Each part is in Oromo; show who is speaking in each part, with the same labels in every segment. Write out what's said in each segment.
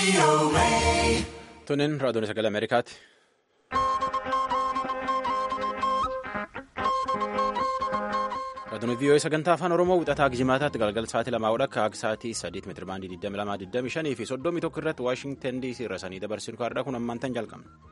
Speaker 1: Tunin raadiyoon sagalee Ameerikaati. Raadiyoon vii'oo sagantaa afaan Oromoo wixataa Gijimaataatti galgal sa'aatii lamaa hodha akka sa'aatii sadiitti meetira baandii 22 fi 31 irratti Waashingtan DC irra sanii dabarsinu kaardhaa kun ammaan tan jalqabna.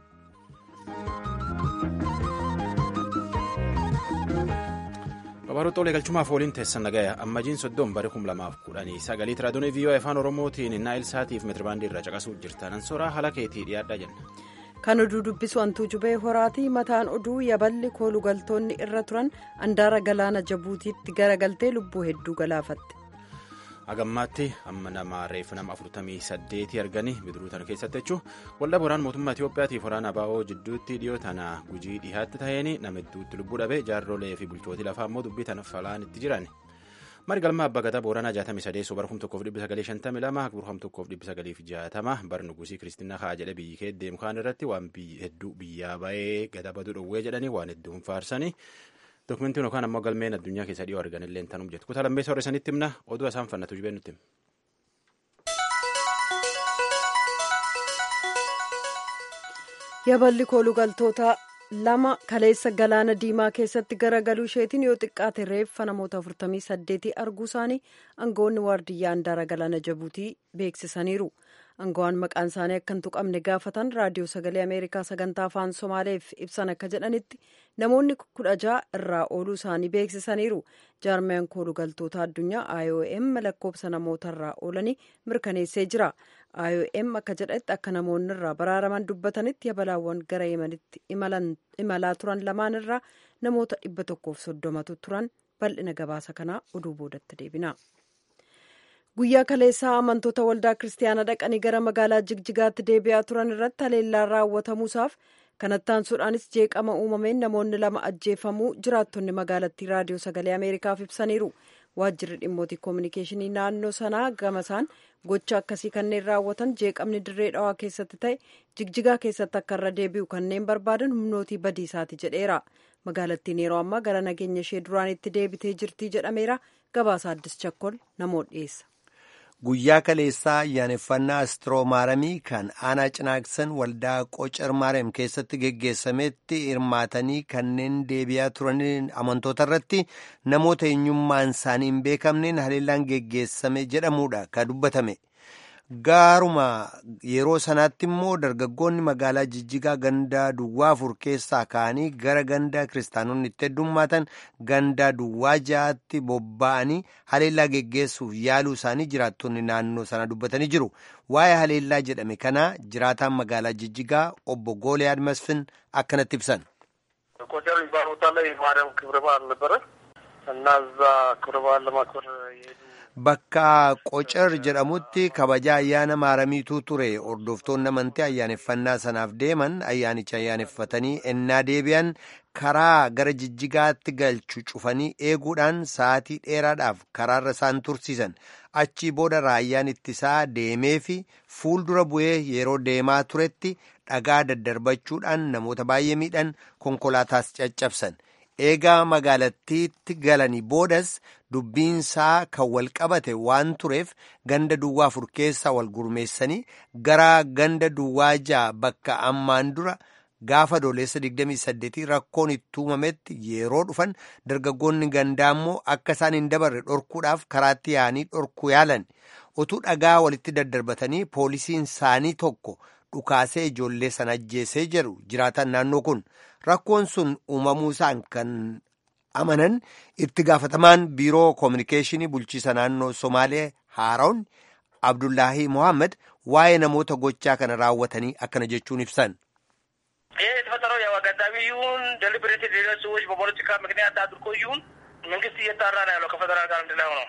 Speaker 1: Babaroota olee galchumaaf waliin teessan nagaya ammajiin soddoon bara kum lamaaf kudhanii sagaliit raadiyoon vii'oo afaan oromootiin naayil saatiif meetirabaandii irra caqasuu jirtan ansoraa haala keetii dhiyaadhaa jenna.
Speaker 2: kan oduu dubbisu hantuu jubee horaatii mataan oduu yaballi koolugaltoonni irra turan andaara galaana jabuutiitti garagaltee lubbuu hedduu galaafatte.
Speaker 1: hagammaatti amma nama reeffa nama afurtamii saddeetii arganii bidiruu tana keessatti jechuun waldaa boraan mootummaa Itoophiyaatiif waraana abaa'oo jidduutti dhiyoo tana gujii dhihaatti ta'een nama hedduutti lubbuu dhabee jaarrolee fi bulchootii lafaa immoo dubbii tana falaan itti jiran. mari galma abbaa gadaa booranaa jaatamii sadeessoo bara kum tokkoof dhibbi sagalee shantamii lama burham tokkoof dhibbi sagaleef jaatama bar nugusii kiristiinaa haa jedhe biyyi kee deemu kaan irratti waan hedduu biyyaa ba'ee gada baduu dhowwee jedhanii waan hedduun faarsanii dokumentiin yookaan ammoo galmeen addunyaa keessa dhiyoo argan illee tanuuf jettu kutaa lammeessa horre sanitti himna oduu isaan fannatu jibee nutti.
Speaker 2: yaballi koolugaltoota lama kaleessa galaana diimaa keessatti garagaluu isheetiin yoo xiqqaate reeffa namoota 48 arguu isaanii aangawoonni waardiyyaa andaara galaana jabuutii beeksisaniiru aangawaan maqaan isaanii akka hin tuqamne gaafatan raadiyoo sagalee ameerikaa sagantaa afaan somaaleef ibsan akka jedhanitti namoonni kudha ja'a irraa ooluu isaanii beeksisaniiru jaarmiyaan koolugaltoota addunyaa iom lakkoofsa namoota irraa oolanii mirkaneessee jira iom akka jedhetti akka namoonni irraa baraaraman dubbatanitti yabalaawwan gara yemanitti imalaa turan lamaan irraa namoota dhibba tokkoof soddomatu turan bal'ina gabaasa kanaa oduu boodatti deebina. guyyaa kaleessaa amantoota waldaa kiristaanaa dhaqanii gara magaalaa jigjigaatti deebi'aa turan irratti haleellaan raawwatamuusaaf kanatti aansuudhaanis jeeqama uumameen namoonni lama ajjeefamuu jiraattonni magaalattii raadiyoo sagalee ameerikaaf ibsaniiru waajjirri dhimmootii koominikeeshinii naannoo sanaa gamasaan gocha akkasii kanneen raawwatan jeeqamni dirree dhawaa keessatti ta'e jigjigaa keessatti akka irra deebi'u kanneen barbaadan humnootii badiisaati jedheera magaalattiin yeroo ammaa gara nageenya ishee duraanitti deebitee jirtii jedhameera gabaasa addis chakkol namoota dhiyeessa.
Speaker 3: guyyaa kaleessaa ayyaaneffannaa astroomaramii kan aanaa cinaaksan waldaa qocar maariyaam keessatti geggeessametti hirmaatanii kanneen deebi'aa turaniin amantoota irratti namoota eenyummaan isaanii hin beekamneen haleellaan geggeessame jedhamuudha kan dubbatame gaaruma yeroo sanaatti immoo dargaggoonni magaalaa jijjigaa gandaa duwwaa afur keessaa ka'anii gara gandaa kiristaanonni itti heddummaatan gandaa duwwaa ja'aatti bobba'anii haleellaa geggeessuuf yaaluu isaanii jiraattonni naannoo sana dubbatanii jiru waa'ee haleellaa jedhame kana jiraataan magaalaa jijjigaa obbo gooliyaad masfin akkanatti ibsan.
Speaker 4: ቆጨር የሚባል ቦታ ላይ ማርያም ክብረ በዓል ነበረ እና እዛ ክብረ በዓል ለማክበር የሄዱ
Speaker 3: Bakka qocar jedhamutti kabaja ayyaana maaramiitu ture hordoftoonni amantii ayyaaneffannaa sanaaf deeman ayyaanicha ayyaaneffatanii ennaa deebi'an karaa gara jijjigaatti galchu cufanii eeguudhaan sa'aatii dheeraadhaaf karaarra isaan tursiisan achii booda raayyaan ittisaa deemee fi fuuldura bu'ee yeroo deemaa turetti dhagaa daddarbachuudhaan namoota baay'ee miidhan konkolaataas caccabsan. eegaa magaalattiitti galanii boodas dubbiinsaa kan wal qabate waan tureef ganda duwwaa afur keessaa wal gurmeessanii gara ganda duwwaa ja'a bakka ammaan dura gaafa doolessa 28 rakkoon itti uumametti yeroo dhufan dargaggoonni gandaa immoo akka isaan hin dabarre dhorkuudhaaf karaatti yaa'anii dhorkuu yaalan utuu dhagaa walitti daddarbatanii poolisiin isaanii tokko dhukaasee ijoollee sana ajjeesee jedhu jiraatan naannoo kun. rakkoon sun uumamuu isaan kan amanan itti gaafatamaan biiroo koominikeeshinii bulchiisa naannoo somaalee haaraun abdullaahi mohaammed waa'ee namoota gochaa kana raawwatanii akkana jechuun ibsan.
Speaker 4: ይህ የተፈጠረው ያው አጋጣሚ ይሁን ደሊብሬት ሌሎች ሰዎች በፖለቲካ ምክንያት አድርጎ ይሁን መንግስት እየጣራ ነው ያለው ከፌደራል ጋር አንድ ላይ ሆነው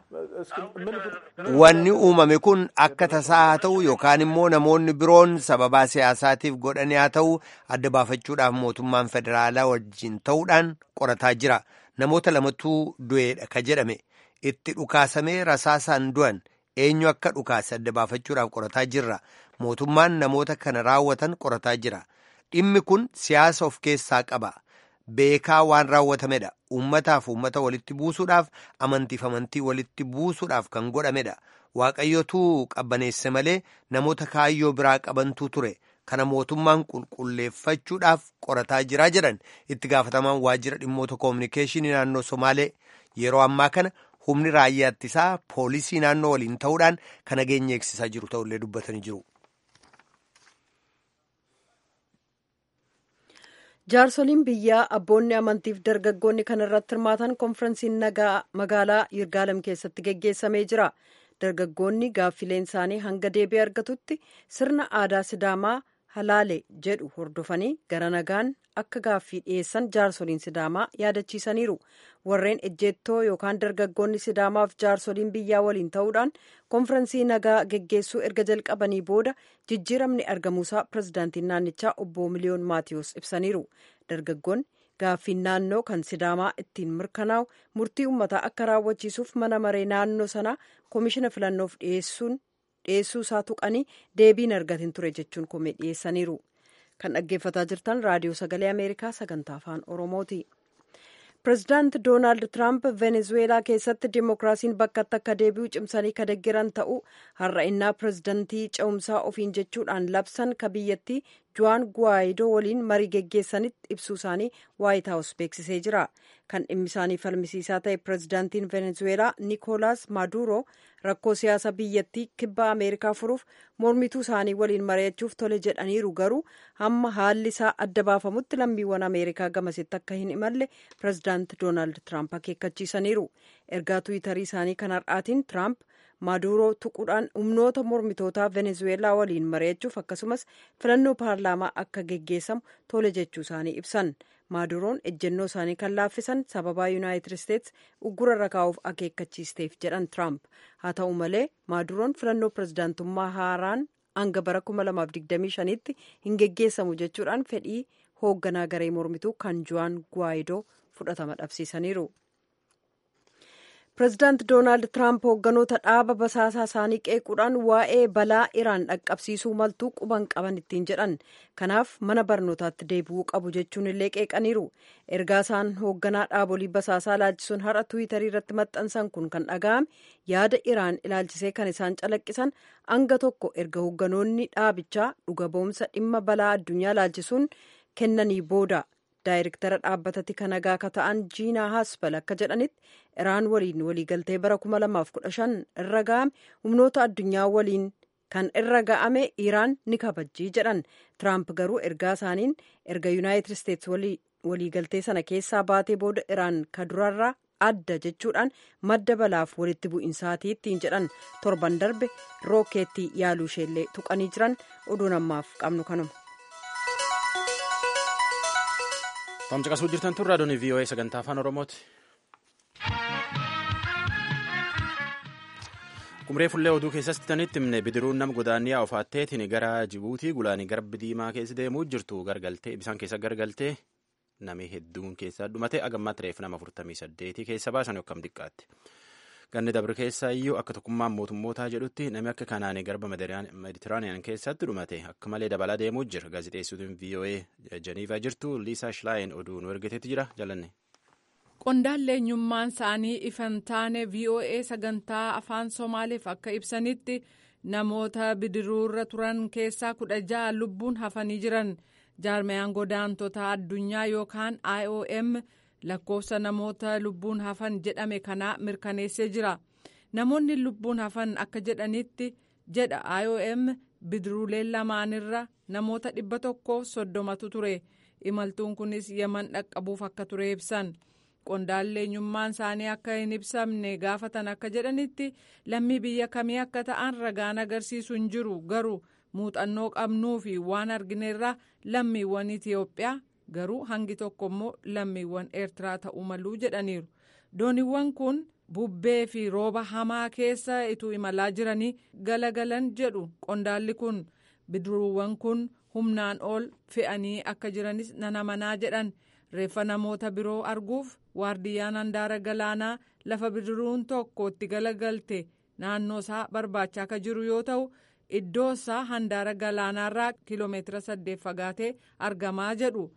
Speaker 3: Wanni uumame kun akka tasaa haa ta'u yookaan immoo namoonni biroon sababaa siyaasaatiif godhanii haa ta'u adda baafachuudhaaf mootummaan federaalaa wajjin ta'uudhaan qorataa jira. Namoota lamatu du'eedha ka jedhame itti dhukaasamee rasaasaan du'an eenyu akka dhukaase adda baafachuudhaaf qorataa jirra. Mootummaan namoota kana raawwatan qorataa jira. Dhimmi kun siyaasa of keessaa qaba. beekaa waan raawwatamedha uummataaf uummata walitti buusuudhaaf amantiif amantii walitti buusuudhaaf kan godhamedha waaqayyotu qabbaneesse malee namoota kaayyoo biraa qabantuu ture kana mootummaan qulqulleeffachuudhaaf qorataa jiraa jedhan itti gaafatamaan waajjira dhimmoota koominikeeshinii naannoo somaalee yeroo ammaa kana humni raayyaa ittisaa poolisii naannoo waliin ta'uudhaan kan nageenya eegsisaa jiru ta'ullee dubbatanii jiru.
Speaker 2: jaarsoliin biyyaa abboonni amantiif dargaggoonni kan irratti hirmaatan konferensiin nagaa magaalaa yirgaalem keessatti geggeessamee jira dargaggoonni gaaffileen isaanii hanga deebii argatutti sirna aadaa sidaamaa halaale jedhu hordofanii gara nagaan akka gaaffii dhiyeessan jaarsoliin sidaamaa yaadachiisaniiru warreen ejjeettoo yookaan dargaggoonni sidaamaaf jaarsoliin biyyaa waliin ta'uudhaan konferensii nagaa geggeessuu erga jalqabanii booda jijjiiramni argamuusaa pirezidaantiin naannichaa obbo miliyoon maatiyus ibsaniiru dargaggoonni gaaffiin naannoo kan sidaamaa ittiin mirkanaa'u murtii uummataa akka raawwachiisuuf mana maree naannoo sanaa koomishina filannoof dhiyeessuu isaa tuqanii deebiin argatin ture jechuun komee dhiyeessaniiru kan dhaggeeffataa jirtan raadiyoo sagalee ameerikaa sagantaa afaan oromooti. pirezidaant doonaald tiraamp venezuweelaa keessatti dimookiraasiin bakkatti akka deebi'u cimsanii ka deggeran ta'uu har'a innaa pirezidantii ce'umsaa ofiin jechuudhaan labsan ka biyyattii juwaan guwaayidoo waliin marii geggeessanitti ibsuu isaanii waayit haawus beeksisee jira kan dhimmi isaanii falmisiisaa ta'e pirezidaantiin venezuweelaa niikoolaas maaduro rakkoo siyaasa biyyattii kibba ameerikaa furuuf mormituu isaanii waliin mari'achuuf tole jedhaniiru garuu hamma haalli isaa adda baafamutti lammiiwwan ameerikaa gamasitti akka hin imalle pirezidaant doonaald tiraamp akeekkachiisaniiru ergaa tuwitarii isaanii kan har'aatiin tiraamp maaduroo tuquudhaan humnoota mormitootaa venezuweelaa waliin mari'achuuf akkasumas filannoo paarlaamaa akka geggeessamu tole jechuu isaanii ibsan maaduroon ejjennoo isaanii kan laaffisan sababaa yuunaayitid isteets uggura irra kaa'uuf akeekkachiisteef jedhan tiraamp haa ta'u malee maaduroon filannoo pirezidaantummaa haaraan hanga bara 2025tti hin geggeessamu jechuudhaan fedhii hoogganaa garee mormituu kan juwaan guwaayidoo fudhatama dhabsiisaniiru. pirezidaant doonaald tiraamp hoogganoota dhaaba basaasaa isaanii qeequudhaan waa'ee balaa iraan dhaqqabsiisuu maltuu quban qaban ittiin jedhan kanaaf mana barnootaatti deebi'uu qabu jechuun illee qeeqaniiru ergaa isaan hoogganaa dhaabolii basaasaa ilaalchisuun har'a tuwitarii irratti maxxansan kun kan dhaga'ame yaada iraan ilaalchisee kan isaan calaqqisan anga tokko erga hoogganoonni dhaabichaa dhuga ba'umsa dhimma balaa addunyaa ilaalchisuun kennanii booda. daayirektara dhaabbatatti kan nagaa akka ta'an jiinaa haaspal akka jedhanitti iraan waliin waliigaltee bara 2015 irra ga'ame humnoota addunyaa waliin kan irra ga'ame iraan ni kabajjii jedhan tiraamp garuu ergaa isaaniin erga yuunaayitid isteets waliigaltee sana keessaa baatee booda iraan ka durarraa adda jechuudhaan madda balaaf walitti bu'insaatii ittiin jedhan torban darbe rookeettii yaaluu isheellee tuqanii jiran oduun ammaaf qabnu kanuma.
Speaker 1: Tamcaqasuu jirtan tun raadiyoon VOA sagantaa afaan Oromooti. Qumree fullee oduu keessatti tanitti himne bidiruun nama godaanniyaa ofaatteetiin gara Jibuutii gulaanii garbi diimaa keessa deemuu jirtu gargaltee bisaan keessa gargaltee nami hedduun keessa dhumate agammaatti reef nama 48 keessa baasan yookaan xiqqaatti. Ganni dabre keessa iyyuu akka tokkummaan mootummootaa jedhutti namni akka kanaanii garba meditiraaniyaan keessatti dhumate akka malee dabalaa deemuu jira. Gaazexeessituun VOA Jeniivaa jirtu Liisaa Shilaayin oduu nu ergiteetti jira jalanne.
Speaker 5: Qondaalli eenyummaan isaanii ifan taane VOA sagantaa afaan Somaaleef akka ibsanitti namoota bidiruurra turan keessaa kudha ja'a lubbuun hafanii jiran jaarmayaan godaantota addunyaa yookaan IOM. lakkoofsa namoota lubbuun hafan jedhame kana mirkaneessee jira namoonni lubbuun hafan akka jedhanitti jedha iom bidiruuleen lamaanirra namoota dhibba tokkoof soddomatu ture imaltuun kunis yaman dhaqqabuuf akka ture ibsan qondaalli eenyummaan isaanii akka hin ibsamne gaafatan akka jedhanitti lammii biyya kamii akka ta'an ragaan agarsiisu hin jiru garuu muuxannoo qabnuu fi waan argineerra lammiiwwan itiyoophiyaa garuu hangi tokko immoo lammiiwwan eertiraa ta'uu maluu jedhaniiru dooniiwwan kun bubbee fi rooba hamaa keessa ituu imalaa jiranii galagalan jedhu qondaalli kun bidiruuwwan kun humnaan ol fe'anii akka jiranis nan amanaa jedhan reeffa namoota biroo arguuf waardiyyaan handaara galaanaa lafa bidiruun tokko itti galagalte naannoo isaa barbaachaa akka jiru yoo ta'u iddoo isaa handaara galaanaarraa kiiloomeetira saddeet fagaatee argamaa jedhu.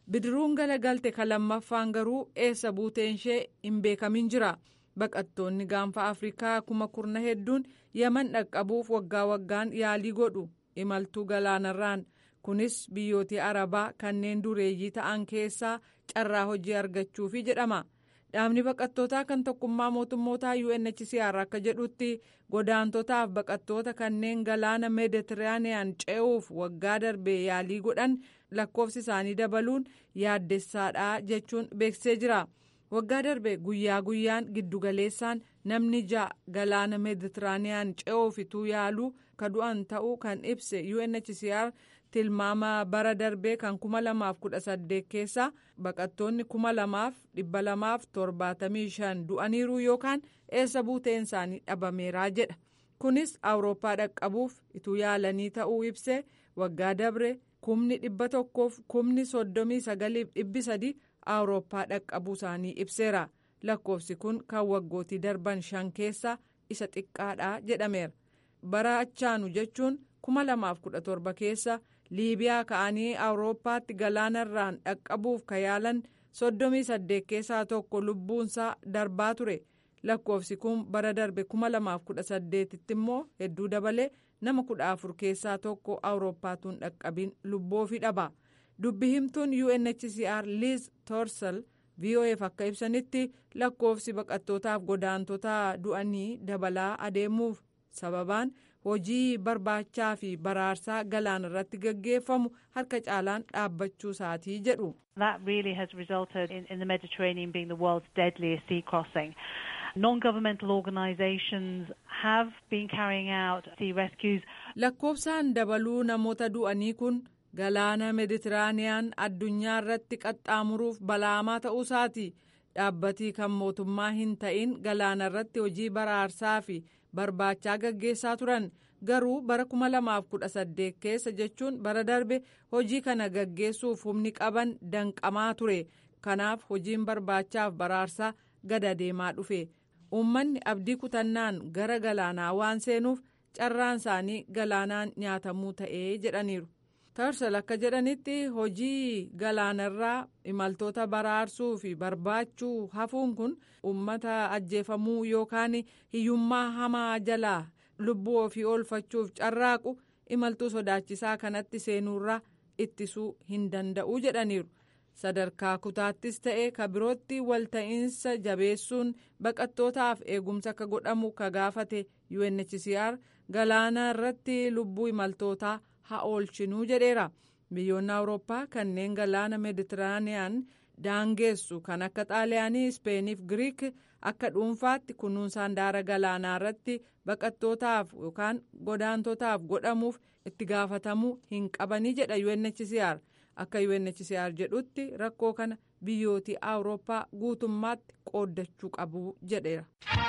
Speaker 5: bidiruun galagalte kan lammaffaan garuu eessa buuteen ishee hin beekamin jira baqattoonni gaanfa afrikaa kuma kurna hedduun yaman dhaqqabuuf waggaa waggaan yaalii godhu imaltuu galaanarraan kunis biyyooti arabaa kanneen dureeyyii ta'an keessaa carraa hojii argachuufi jedhama dhaabni baqattootaa kan tokkummaa mootummootaa UNHCR akka jedhutti godaantotaaf baqattoota kanneen galaana meeditiraaniyaan ce'uuf waggaa darbee yaalii godhan lakkoofsi isaanii dabaluun yaaddessaadha jechuun beeksisee jira waggaa darbe guyyaa guyyaan giddugaleessaan namni ja'a galaana meeditiraaniyaan ce'uuf ituu yaaluu ka du'an ta'uu kan ibse UNHCR tilmaama bara darbee kan kuma lamaaf kudha saddeet keessa baqattoonni kuma lamaaf dhibba lamaaf torbaatamii shan du'aniiru yookaan eessa buuteen isaanii dhabameeraa jedha kunis awurooppaa dhaqqabuuf ituu yaalanii ta'uu ibse waggaa dabre kumni dhibba tokkoof kumni soddomii sagaliif dhibbi sadi awurooppaa dhaqqabuu isaanii ibseera lakkoofsi kun kan waggootii darban shan keessa isa xiqqaadha jedhameera bara achaanu jechuun kuma lamaaf kudha torba keessa liibiyaa ka'anii awurooppaatti galaanarraan dhaqqabuuf ka yaalan soddomii saddeet keessaa tokko lubbuunsaa darbaa ture lakkoofsi kun bara darbe kuma lamaaf kudha saddeetitti immoo hedduu dabalee nama kudha afur keessaa tokko awurooppaatuun dhaqqabin lubboofi dhaba dubbi himtuun UNHCR Liz Torsel VOF akka ibsanitti lakkoofsi baqattootaaf godaantota du'anii dabalaa adeemuuf sababaan hojii barbaachaa fi baraarsaa galaana irratti gaggeeffamu harka caalaan dhaabbachuu isaatii jedhu.
Speaker 6: That really has resulted in, in the Mediterranean being the world's deadliest sea crossing. Non-governmental organisations have been carrying out sea rescues.
Speaker 5: Lakkoofsaan dabaluu namoota du'anii kun galaana meditiraaniyaan addunyaa irratti qaxxaamuruuf balaamaa ta'uu isaati. Dhaabbatii kan mootummaa hin ta'in galaana irratti hojii baraarsaa fi barbaachaa gaggeessaa turan garuu bara 2018 keessa jechuun bara darbe hojii kana gaggeessuuf humni qaban danqamaa ture kanaaf hojiin barbaachaaf baraarsaa gada deemaa dhufe uummanni abdii kutannaan gara galaanaa waan seenuuf carraan isaanii galaanaan nyaatamuu ta'ee jedhaniiru. tarsal akka jedhanitti hojii galaanarraa imaltoota baraarsuu fi barbaachuu hafuun kun uummata ajjeefamuu yookaan hiyyummaa hamaa jalaa lubbuu ofii oolfachuuf carraaqu imaltuu sodaachisaa kanatti seenuurraa ittisuu hin danda'u jedhaniiru sadarkaa kutaattis ta'e ka birootti walta'iinsa jabeessuun baqattootaaf eegumsa akka godhamu ka gaafate UNHCR galaana irratti lubbuu imaltootaa. haa oolchinuu jedheera biyyoonni awurooppaa kanneen galaana meeditiraaniyaan daangeessu kan akka xaaliyaanii ispeeniif giriik akka dhuunfaatti kunuunsaan daara galaanaa irratti baqattootaaf yookaan godaantotaaf godhamuuf itti gaafatamuu hin qabanii jedha UNHCR akka UNHCR jedhutti rakkoo kana biyyooti awurooppaa guutummaatti qooddachuu qabu jedheera.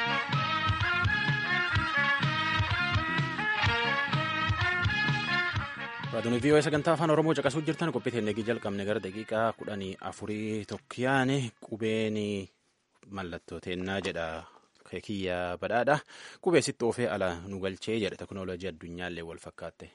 Speaker 1: Raadiyoon vii'oo sagantaa afaan Oromoo caqasuu jirtan qophii teennegii jalqabne gara daqiiqaa kudhanii afurii tokkiyaan qubeen mallattoo teennaa jedha kiyya badhaadha. Qubee sitti oofee ala nu galchee jedha teknooloojii addunyaallee wal fakkaatte.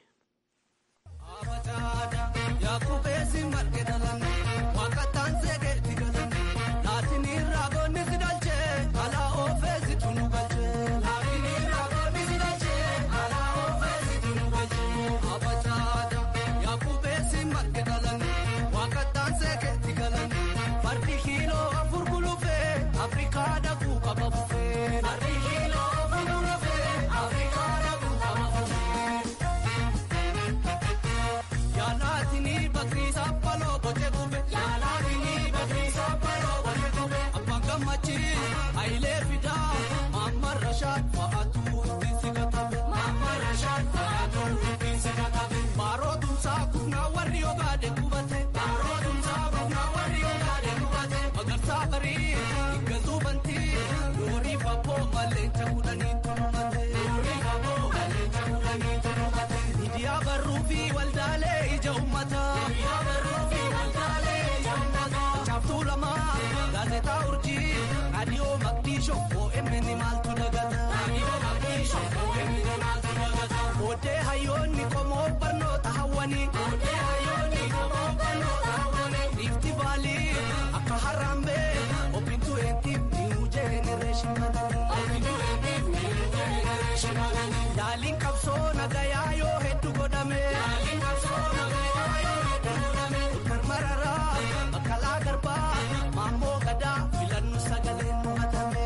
Speaker 7: hayyoonni qomoo barnoota hawwanii. Ifti Yaaliin qabsoo nagayaa yoo hedduu godhame. Karmararaa Baqqalaa Garbaa Maammoo Gadaa filannu sagaleen dhumatame.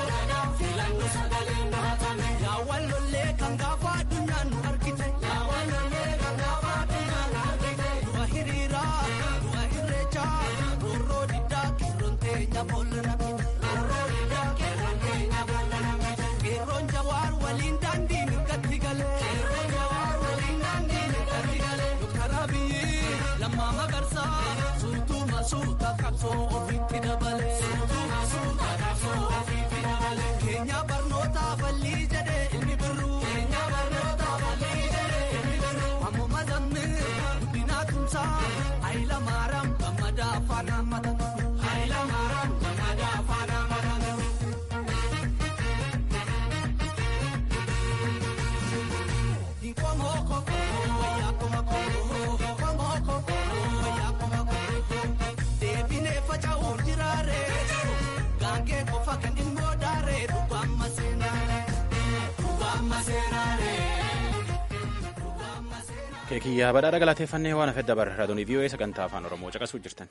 Speaker 7: Yaawwan lollee kan gaafa addunyaan nu argite. Du'a hiriiraa du'a irreechaa roorroo diddaa qeerroon teenya boolla namite. Qeerroon jawaar waliin daandii mirgatti galee. Doktar Abiyyi lammaa magarsaa suutuu masuuta qabsoo ofiitti dabale. Keenya barnoota bal'ii jedhee inni birruu. Ammoo mazammil guddinaa tumsaa Hayila Maaraam gammadaa afaan hammatan. Hayila Maaraam gammadaa afaan hammatan. Deebinee faca'uun jiraare gaangee qofa kan immoo daare dhugaan maseenaare dhugaan maseenaare.
Speaker 1: keekiyyaa badhaadha galateeffannee waan hafedda bara raadiyoo vii'oo'ee sagantaa afaan oromoo caqasuu jirtan.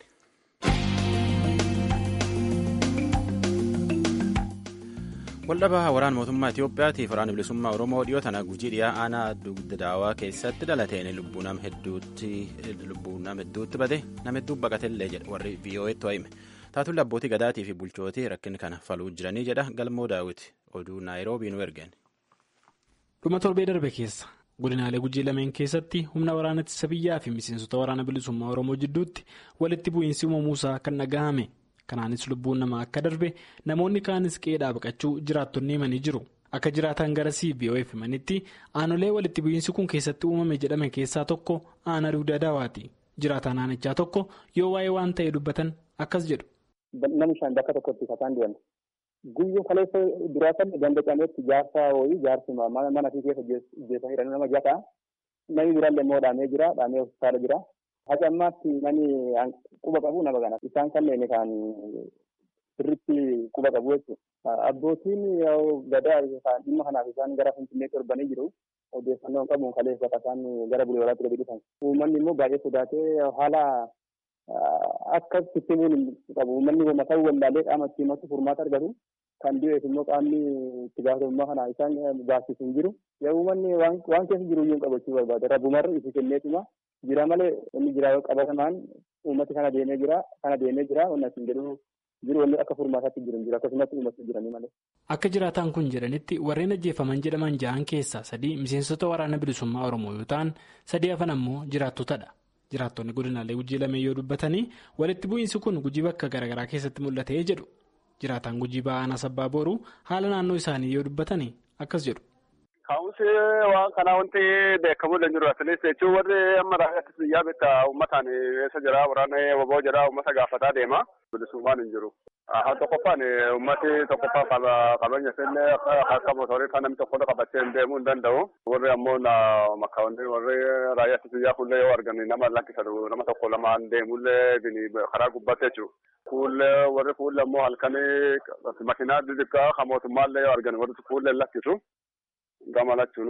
Speaker 1: waldhabaa waraana mootummaa Itoophiyaatiif waraana bilisummaa Oromoo dhiyoo tana gujii dhiyaa aanaa dugda daawaa keessatti dhalateen lubbuu nama hedduutti bade nama hedduu baqatellee jedha warri vii'oo'eetti hime taatulli abbootii gadaatii fi bulchootii rakkin kana faluu jiranii jedha galmoo daawwiti oduu naayiroobii nu ergeen.
Speaker 8: dhuma torbee darbe keessa godinaalee gujii lameen keessatti humna waraana ittisa biyyaa fi miseensota waraana bilisummaa oromoo jidduutti walitti bu'iinsi uumamuusaa kan dhagahame kanaanis lubbuun namaa akka darbe namoonni kaanis qe'ee baqachuu jiraattonni himanii jiru akka jiraatan gara cbof himanitti aanolee walitti bu'iinsi kun keessatti uumame jedhame keessaa tokko aanaa dugda daawaati jiraataan aanichaa tokko yoo waa'ee waan ta'e dubbatan akkas jedhu.
Speaker 9: Namni shan bakka tokkotti kataan deema. Guyyoo kaleessa duraa san ganda cameetti jaarsa wayii jaarsi mana fi keessa jeessa hidhanii nama jataa namni biraallee immoo dhaamee jira dhaamee hospitaala jira. Haga ammaatti namni quba qabu nama kana isaan kanneen kan sirriitti quba qabu jechuudha. Abbootiin gadaa dhimma kanaaf isaan gara Finfinneetti torbanii jiru. Odeeffannoo qabuun kaleessa bakka isaan gara bulee waraatti gadi dhufan. Uummanni immoo baay'ee sodaatee haala akka sisteemiin qabu uummanni mataa wallaalee qaama itti himatu furmaata argatu kan du'eef immoo qaamni itti gaafatamummaa kana isaan baasisu hin jiru. Yaa uummanni waan keessa jiru iyyuu qabachuu barbaada. Rabbumarra itti kenneetuma jira malee inni jira yoo qabatamaan uummati kana deemee jira kana deemee jira wanni asiin jedhu jiru wanni akka furmaataatti jiru jira akkasumas uummati jiranii malee.
Speaker 8: Akka jiraataan kun jedhanitti warreen ajjeefaman jedhaman jahan keessaa sadii miseensota waraana bilisummaa Oromoo yoo ta'an sadii hafan ammoo jiraattotadha. Jiraattonni godinaalee gujii lameen yoo dubbatanii walitti bu'iinsi kun gujii bakka garaagaraa keessatti mul'atee jedhu. Jiraataan gujii ba'aan sabbaa booruu haala naannoo isaanii yoo dubbatanii akkas jedhu.
Speaker 10: Ka'umsi waan kanaa wanti beekamu hin jiru asinis jechuun warri amma raayyaattis biyyaa bitta uummataan eessa jira waraana waboo jira uummata gaafataa deema bilisummaan hin jiru. Haa tokkoffaan uummati tokkoffaan qabeenya isinne akka mootorii kan namni tokko qabatee hin deemuu hin danda'u. Warri ammoo makkaawwanni warri raayyaattis biyyaa fuullee yoo argan nama lakkisatu nama tokko lamaan deemullee karaa gubbaatti jechuudha. Fuullee warri fuullee ammoo halkanii makiinaa xixiqqaa kan mootummaallee yoo argan warri fuullee lakkisu. Gama lachuun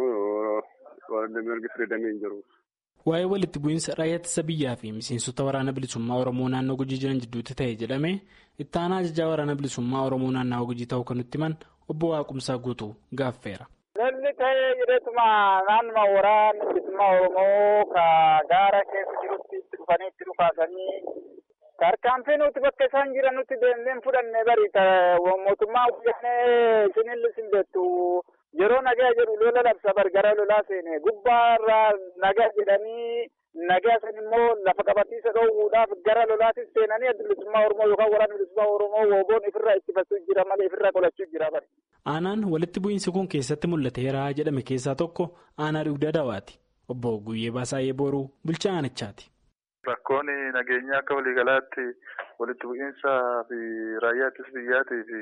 Speaker 10: warri mirgi firiidamii hin jiru.
Speaker 8: Waa'ee walitti bu'iinsa raayyaa ittisa biyyaa fi miseensota waraana bilisummaa Oromoo naannoo Gujii jiran jidduutti ta'e jedhame itti aanaa ajajaa waraana bilisummaa Oromoo naannawaa Gujii ta'uu kan nutti himan obbo Waaqumsaa guutuu gaaffeera.
Speaker 11: Lolli ta'ee jireetuma naannuma waraana bilisummaa Oromoo ka gaara keessa jirutti itti dhufanii itti dhufaasanii tarkaanfii nuti bakka isaan jiran nuti deemnee fudhanne bari mootummaa wajjin isinillee sin beektu. Yeroo nagaa jedhu lola labsa gara lolaa seene gubbaarraa nagaa jedhanii nagaa san immoo lafa qabatiisa dhoowwuudhaaf gara lolaatis seenanii adda bilisummaa Oromoo yookaan waraana bilisummaa Oromoo wooboon ifirraa ittifachuu jira malee ifirraa qolachuu jira bari.
Speaker 8: Aanaan walitti bu'iinsi kun keessatti mul'ateera jedhame keessaa tokko aanaa dugda dawaati. Obbo Guyyee Baasaayee Booruu bulchaa aanichaati.
Speaker 12: Rakkoon nageenyaa akka waliigalaatti walitti bu'iinsaa fi raayyaa ittisa biyyaatii fi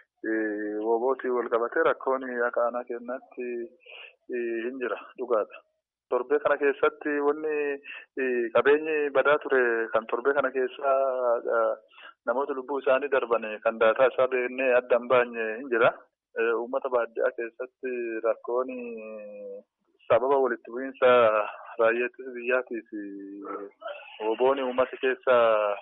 Speaker 12: Woobootii wal qabatee rakkoon akka aanaa kennaatti hin jira dhugaadha. Torbee kana keessatti wanni qabeenyi badaa ture kan torbee kana keessaa namoota lubbuu isaanii darban kan daataa isaa beeknee adda hin baanye hin jira. uummata baadiyyaa keessatti rakkoon sababa walitti bu'iinsa raayyaa ittisa biyyaatii fi woboon uummata keessa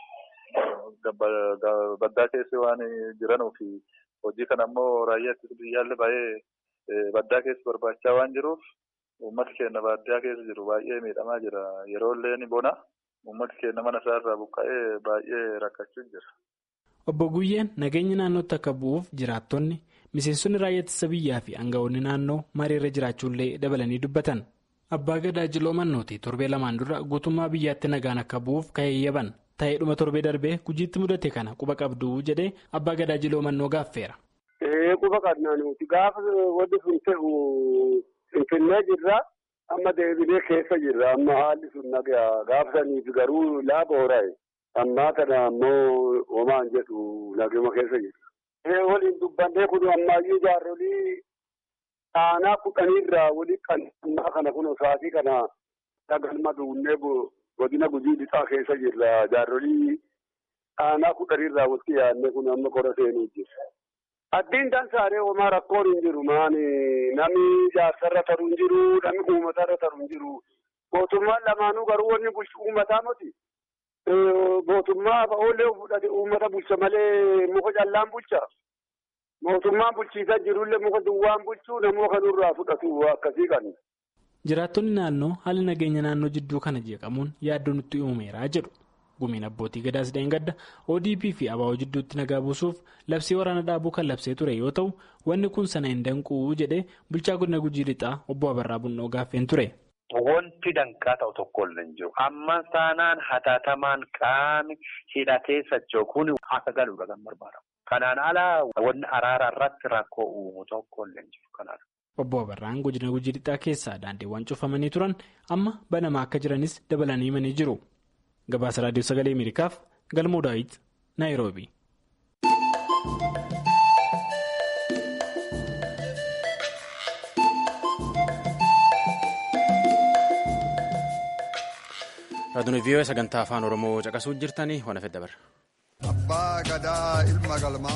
Speaker 12: baddaa keessa waan jiranuuf hojii kana ammoo raayyaa ittisa biyyaallee baay'ee baddaa keessa barbaachaa waan jiruuf uummata keenya baadiyyaa keessa jiru baay'ee miidhamaa jira yeroo illee ni bona uummati keenya mana isaarraa buqqa'ee baay'ee rakkachuu jira.
Speaker 8: Obbo Guyyeen nageenya naannootti akka bu'uuf jiraattonni miseensonni raayyaa ittisa biyyaa fi aangawoonni naannoo mariirra jiraachuullee dabalanii dubbatan. Abbaa Gadaa Jiloo Mannooti torbee lamaan dura guutummaa biyyaatti nagaan akka bu'uuf ka'eeyyaban ta'ee dhuma torbee darbee gujiitti mudate kana quba qabduu jedhee Abbaa Gadaa Jiloo Mannoo gaaffeera.
Speaker 13: Quba qabnaa nuti gaafa wanti sun ta'u finfinnee jirra amma deebinee keessa jirra amma haalli sun nagaa gaafa saniif garuu laaba horaa'e. ammaa kana ammoo homaan jedhu naguma keessa jira. waliin dubbannee kun ammaayyuu jaarolii aanaa kudhaniirraa walii kan ammaa kana kun sa'aatii kana dhagalma duunnee godina gujii lixaa keessa jirra jaarolii aanaa kudhaniirraa walitti yaadne kun amma kora seenuu jira. Addiin dansaaree homaa rakkoon hin jiru maani namni jaarsarra taru hin jiru namni uummatarra taru hin jiru mootummaan lamaanuu garuu wanni bulchu uummataa miti. mootummaa ba'oolee fudhate uummata bulcha malee muka callaan bulcha. Mootummaan bulchiisaa jirullee muka duwwaan bulchuu namoota kanurraa fudhatu akkasii kan.
Speaker 8: Jiraattonni naannoo haala nageenya naannoo jidduu kana jeeqamuun yaaddoo nutti uumeera jedhu. Gumiin abbootii gadaas gadda ODP fi ABO jidduutti nagaa buusuuf labsii waraana dhaabuu kan labsee ture yoo ta'u wanni kun sana hin danquu jedhee bulchaa godina gujii lixaa obbo Abarraa Bunnoo gaaffeen ture.
Speaker 14: Wanti danqaa ta'u tokko illee hin jiru. Amma taanaan hatattamaan qaami hidhatee socho'uun akka galuudha kan barbaadamu. Kanaan alaa wanni araara irratti rakkoo uumu tokko illee hin jiru. Kanaadha.
Speaker 8: Obbo Abarraan godina gujii lixaa keessaa daandiiwwan cufamanii turan amma banamaa akka jiranis dabalanii himanii jiru. Gabaasa Raadiyoo Sagalee Ameerikaaf Galmoo Daawit Naayiroobii.
Speaker 1: Raadiyoo vii'oo sagantaa afaan Oromoo caqasuu jirtanii waan hafe dabarra.
Speaker 15: Abbaa Gadaa Ilma Galmaa.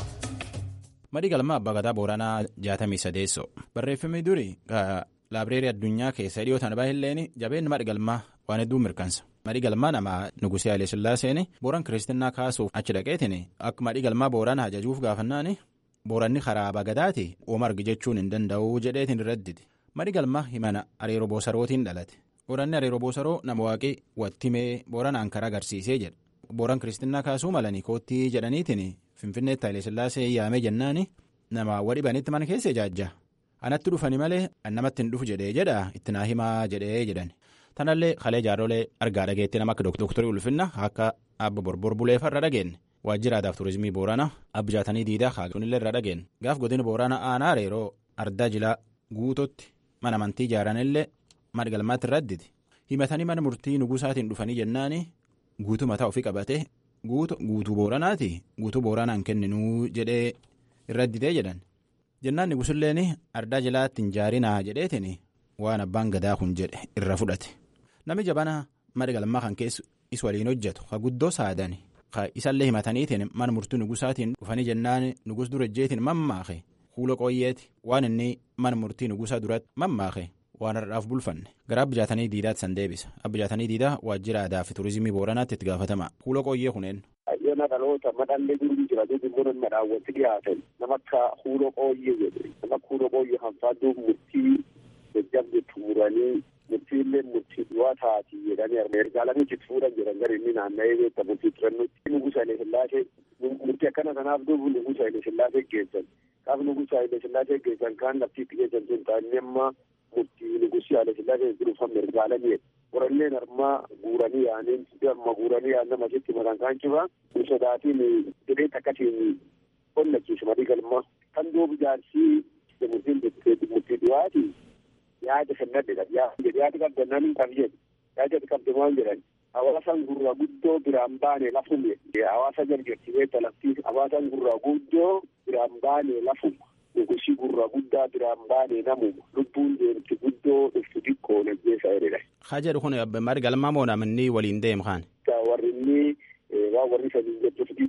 Speaker 1: Madii Galmaa Abbaa Gadaa Booranaa jaatamii sadeessoo barreeffamni duri laabireerii addunyaa keessa dhiyootaan baay'een jabeenyi madhi galmaa waan hedduu mirkansa. Madhi galmaa nama Nugusee Haile Sillaaseen booran kiristinnaa kaasuuf achi dhaqeetiin akka madhi galmaa boorana ajajuuf gaafannaan booranni karaa Abbaa Gadaati ooma argi jechuun hin danda'u jedheetiin irradditi. Madhi galmaa himana Areeroo Boosarootiin dhalate. Booranni Areeroo Boosaroo nama waaqii wattimee booranaan karaa agarsiisee jedha. Booran kiristinnaa kaasuu malanii koottii jedhaniitiin Finfinneetti Haile Sillaasee yaamee jennaan nama wadhibanitti mana keessa ijaajja. Anatti dhufani malee namatti hin dhufu jedhee jedha itti naa himaa jedhee jedhan. Tanallee kalee jaarrolee argaa dhageetti nama akka dooktarii ulfinna akka abba borbor buleefa irra dhageenye. Waajjira aadaaf turizimii Booranaa abbi jaatanii diidaa haagunillee irra dhageenye. Gaaf godina Booranaa aanaa Areeroo ardaa jilaa guutotti mana amantii ijaaranillee madda galmaatti irradditi. Himatanii mana murtii nugusaatiin dhufanii jennaani guutuu mataa ofii qabatee guutuu booranaati guutuu booranaan kenninuu jedhee irradditee jedhan. Jennaan nugusilleen ardaa jilaatti hin jaarinaa jedheetiin waan abbaan gadaa kun jedhe irra fudhate. Namni jabana madda galmaa kan keessa is waliin hojjetu ka guddoo saadani ka isallee himataniitiin mana murtii nugusaatiin dhufanii jennaan nugus durejjeetiin mammaake fuula qooyyeeti waan inni mana murtii nugusaa duratti mammaake. waan har'aaf bulfanne gara abbijaatanii diidaatti san deebisa abbijaatanii diidaa waajjira aadaa fi turizimii booranaatti itti gaafatama fuula qooyyee kuneen.
Speaker 13: Ayyoona dhaloota madhallee jiru jira jechuun immoo daawwatti dhiyaatan nama akka fuula qooyyee jedhe nama akka fuula qooyyee kan faadduu murtii jajjabde tuuranii murtiillee murtii du'aa taati jedhanii ergaalanii itti fuudhan jedhan gara inni naanna'ee beekta murtii turannutti nugusa Haile Sillaasee murtii akkana kanaaf duubu nugusa Haile Sillaasee geessan kaaf nugusa Haile Sillaasee geessan kaan laftiitti geessan sun ta'anii amma murtii nugusii Haile Sillaasee jiruufan mirgaalanii qoranneen armaa guuranii yaaniin amma guuranii yaan nama sitti mataan kaan cibaa sodaatiin jedhee takkatiin qonnachiisu madii galma kan duubu jaarsii murtiin murtii du'aati yaada sannadde yaada qabdannaan kan jedhu yaada qabde maal jedhan hawaasan gurraa guddoo biraan baane lafume hawaasa jarjarsiisee talaftii hawaasan gurraa guddoo biraan baane lafuma nugusii gurraa guddaa biraan baane namuma lubbuun deemti guddoo dhuftu xiqqoo najjeessa jedhedha.
Speaker 1: Haa jedhu kun madda galmaa moo namni waliin deemu kaan.
Speaker 13: Warri inni waa warri sanii jechuuf dida maal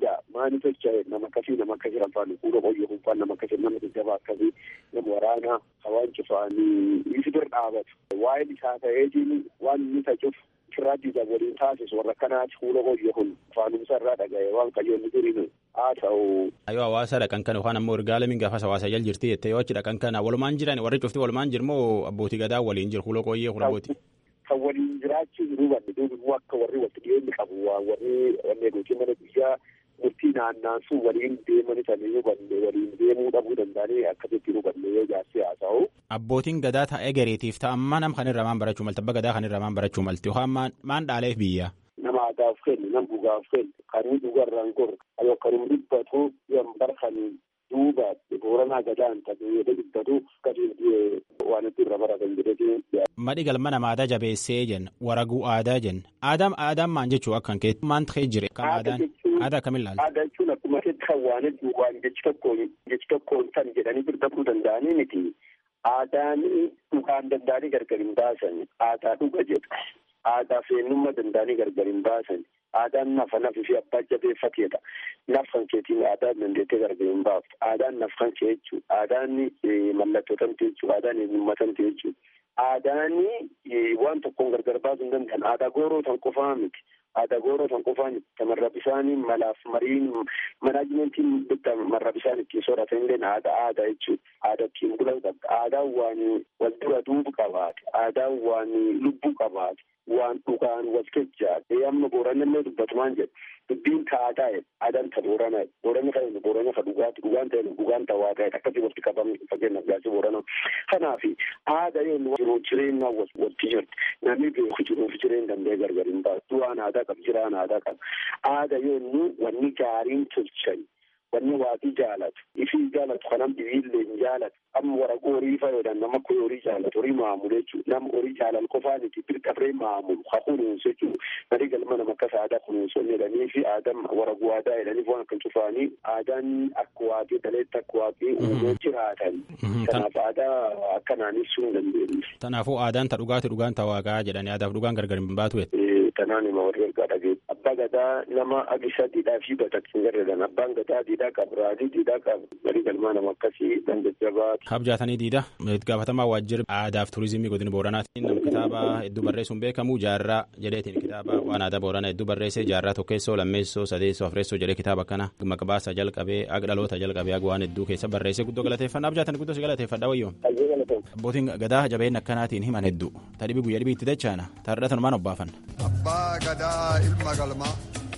Speaker 13: maani tolcha nama akkasii nama akkasii rafaan fuula qoyyoo hunfaan nama akkasii nama jajjabaa akkasii nama waraanaa hawaan cufaanii isi bir dhaabatu waa'een isaa ta'eetiin waan inni tacuuf firraaddiisa waliin taasisu warra akkanaati fuula qoyyoo hun faanumsa irraa dhaga'e waan qayyoonni duriin haa ta'u.
Speaker 1: Yoo hawaasa dhaqan kana yookaan ammoo ergaa lamiin gaafas hawaasa jal jirti jettee yoo achi dhaqan kana walumaan jiran warri cufti walumaan jirmoo abbootii gadaa waliin jiru fuula qoyyee kun abbootii.
Speaker 13: Kan waliin jiraachuu hin hubanne duubi immoo akka warri walitti dhiyeenyi qabu waan warri wanne gootii mana guyyaa murtii naannaansuu waliin deemani sanii hubanne waliin deemuu dhabuu danda'anii akkasitti hubanne yoo jaarsee haasa'u.
Speaker 1: Abbootiin gadaa ta'ee gareetiif ta'ammaa nam kanirra maan barachuu malte abba gadaa kanirra maan barachuu malte yookaan maan dhaaleef biyya.
Speaker 13: Nama aadaaf kennu nama dhugaaf kennu kanuu dhugarraan kor yoo kanuu dhibbatu yoo barkan duuba booranaa gadaan ta'e yoo dhibbatu gadi waan itti irra baratan jedhee.
Speaker 1: Madhi galma nama aadaa jabeessee jenna waraguu aadaa jenna aadaan aadaan maan jechuu akkan kee maan ta'ee jire kam aadaan aadaa akkamiin laala.
Speaker 13: Aadaa jechuun akkuma kan waan hedduu waan jechi tokkoon jechi tokkoon san jedhanii birbaduu danda'anii miti. Aadaan dhugaan danda'anii gargar hin baasan aadaa dhuga jedha. Aadaa feennummaa danda'anii gargar hin baasan. Aadaan nafa nafi fi abbaa jabeeffateedha. Nafan keetiin aadaan dandeettee gargar hin baaftu. Aadaan nafan kee jechuudha. Aadaan mallattoo tamte jechuudha. Aadaan eenyummaa tamte jechuudha. Aadaan waan tokkoon gargar baasuu hin danda'an. Aadaa gooroo tan qofaa miti. Aadaa gooroo tan qofaa miti. Tamarra bisaanii malaaf mariin manaajimentiin bitta marra bisaan ittiin sooratan illee aadaa aadaa jechuudha. Aadaa ittiin bulan qabda. Aadaan waan wal dura duubu qabaate. Aadaan waan lubbuu qabaate. waan dhugaan wal kechaate amma booranallee dubbatumaan jedhe dubbiin taadaa aadaan ta boorana boorana kan boorana ka dhugaati dhugaan ta'e dhugaan ta'aa ta'e akkasii walitti qabamne fakkeenyaaf gaasii boorana kanaaf aadaa yoo jiruuf jireenya walitti jirti namni beeku jiruuf jireenya danda'e gargar hin baasu du'aan aadaa qaba jiraan aadaa qaba aadaa yoo wanni gaariin tolchan wanni waaqii jaalatu ifii jaalatu kanam dhibiillee hin jaalatu amma waraqoo horii fayyadam nama akka horii jaalatu horii maamulu jechuudha nama horii jaalal qofaan itti birqabree maamulu haa kunuunsu jechuudha marii galma nama akkas aadaa kunuunsoon jedhanii fi aadaan waraqoo aadaa jedhaniif waan akkan cufaanii aadaan akka waaqii daleetti akka waaqii uumee jiraatan kanaaf aadaa akkanaan ibsuu hin dandeenye.
Speaker 1: Kanaafuu aadaan ta dhugaati dhugaan ta waaqaa jedhanii aadaaf dhugaan gargar hin baatu.
Speaker 13: Tanaan hima warri ergaa dhagee abbaa gadaa nama agisa diidhaa fi batattiin garreedan abbaan gadaa diidhaa qabu raadii diidhaa qabu marii galmaa nama akkasii kan jajjabaatu.
Speaker 1: Kabjaatanii diida gaafatamaa waajjira aadaaf turizimii godina booranaatti nama kitaaba hedduu barreessuun beekamu jaarraa jedheetiin kitaaba waan aadaa booranaa hedduu barreesse jaarraa tokkeessoo lammeessoo sadeessoo afreessoo jedhee kitaaba kana maqbaasa jalqabee aga dhaloota jalqabee aga waan hedduu keessa barreesse guddoo galateeffannaa abjaatanii guddoo si galateeffadha wayyoon. Abbootiin gadaa jabeen akkanaatiin himan hedduu tadhibii guyyaa dhibii itti dachaana taarratan maan obbaafan.
Speaker 15: Abbaa gadaa ilma galmaa.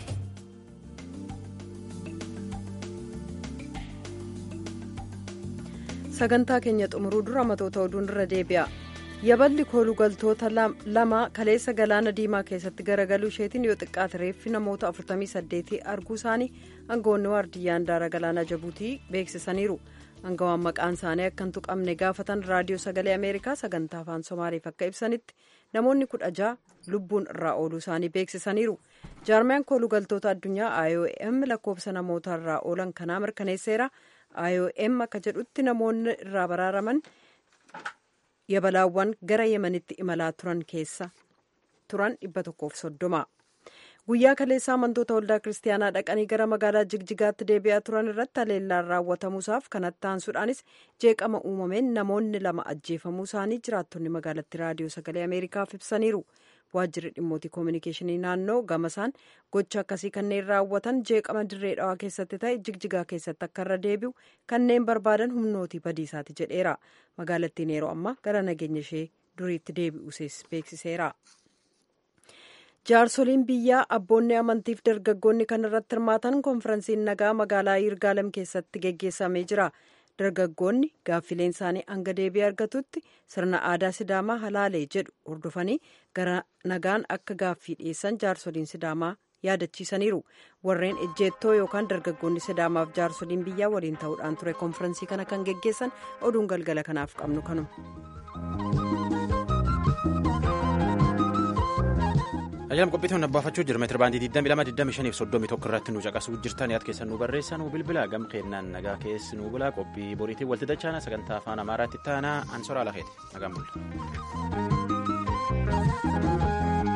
Speaker 2: sagantaa keenya xumuruu dura matoota oduun irra deebi'a yaballi koolugaltoota lama kaleessa galaana diimaa keessatti garagaluu isheetiin yoo xiqqaate reeffi namoota 48 arguu isaanii aangawoonni waardiyyaan daara galaana jabuutii beeksisaniiru aangawaan maqaan isaanii akka hin tuqamne gaafatan raadiyoo sagalee ameerikaa sagantaa afaan somaaliif akka ibsanitti namoonni kudha ja'a lubbuun irraa ooluu isaanii beeksisaniiru jaarmiyaan koolugaltoota addunyaa iom lakkoofsa namoota irraa oolan kanaa mirkaneesseera. IOM akka jedhutti namoonni irraa baraaraman yabalaawwan gara yemanitti imalaa turan keessa turan dhibba tokkoof soddoma. Guyyaa kaleessaa amantoota waldaa kiristaanaa dhaqanii gara magaalaa jigjigaatti deebi'aa turan irratti haleellaan raawwatamuusaaf kanatti aansuudhaanis jeeqama uumameen namoonni lama ajjeefamuu isaanii jiraattonni magaalatti raadiyoo sagalee ameerikaaf ibsaniiru. waajjirri dhimmoota koominikeeshinii naannoo gamasaan gocha akkasii kanneen raawwatan jeeqama dirree dhawaa keessatti ta'e jigjigaa keessatti akka irra deebi'u kanneen barbaadan humnootii badiisaati jedheera magaalattiin yeroo ammaa gara nageenya ishee duriitti deebi'uusees beeksiseera. jaarsoliin biyyaa abboonni amantiif dargaggoonni kan irratti hirmaatan konferansiin nagaa magaalaa yirgaalem keessatti geggeessamee jira. dargaggoonni gaaffileen isaanii hanga deebii argatutti sirna aadaa sidaamaa halaalee jedhu hordofanii gara nagaan akka gaaffii dhiyeessan jaarsoliin sidaamaa yaadachiisaniiru warreen ejjeettoo yookaan dargaggoonni sidaamaaf jaarsoliin biyyaa waliin ta'uudhaan ture konfirensii kana kan geggeessan oduun galgala kanaaf qabnu kanuma.
Speaker 1: Ayyaam qophiitiin abbaafachuu jira meetira baandii 22 25 irratti nu caqasuu jirtan yaad keessan nu barreessaa nu bilbila gam kennaan nagaa keessi nu bula qophii boriitiin walitti dachaana sagantaa afaan amaaraatti taanaa ansoraa lafeeti nagaan bulla.